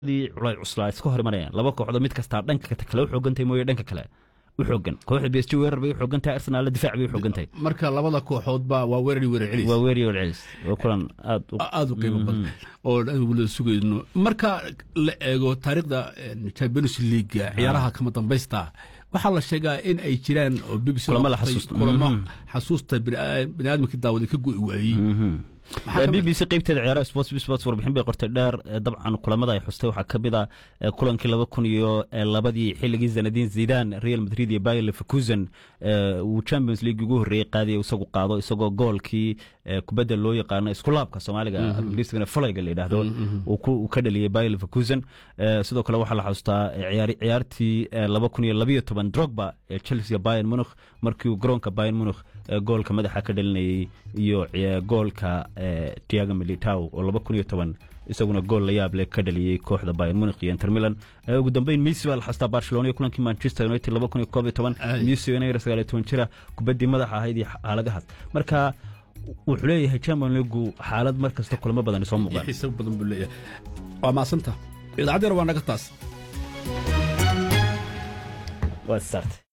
culay cuslaa iska hor imanayaan laba kooxdood mid kastaa dhanka kale u xoogantahay mooye dhanka kale u xoogan kooxda b s g weerar bay u xoogan tahay arsenal difaac bay u xoogan tahay marka labada kooxoodba waa weerari weerar celis waa weeriyo celis waa kulan aad u aada u qiimo badan oo aan wada sugayno marka la eego taariikhda champions league ciyaaraha kama dambaysta waxaa la sheegaa in ay jiraan oo bbc Kulamo la xasuusto. kulamo xasuusta bini aadamkii daawaday ka go'i waayey Maxaa ka b mid- b c qeybteeda ciyaaraha sports sports warbixin bay qortay dheer ee dabcan kulamada ay xustay waxaa ka mid ah ee kulankii laba kun iyo ee labadii xilligii zanadin zidan real madrid iyo bayer leverkusen ee uu champions league ugu horreeyey qaadiya isagu qaado isagoo goolkii ee kubadda loo yaqaano iskulaabka soomaaliga ingiriisigana falayga la yidhaahdo uu ku- uu ka dhaliyey bayer leverkusen Ee, sidoo kale waxaa la xustaa ee ciyaari- ciyaartii ee laba kun iyo labayo toban drogba ee chelsea bayern munich markii uu garoonka bayern munich ee goolka madaxa ka dhalinayey iyo ciya- goolka ee, Thiago Militao oo laba kun iyo toban isaguna gool la yaab leh ka dhaliyey kooxda Bayern Munich iyo Inter Milan Ee, ugu dambeyn Messi baa la xastaa Barcelona iyo kulankii Manchester United laba kun iyo koob iyo toban Ay. Messi inay sagaal iyo toban jira kubaddii madaxa ahayd iyo xaaladahaas marka wuxuu leeyahay Champions League xaalad mar kasta kulamo badan soo muuqdaan xiisab badan buu leeyahay waa maasanta idaacaddeena waa naga taas waa start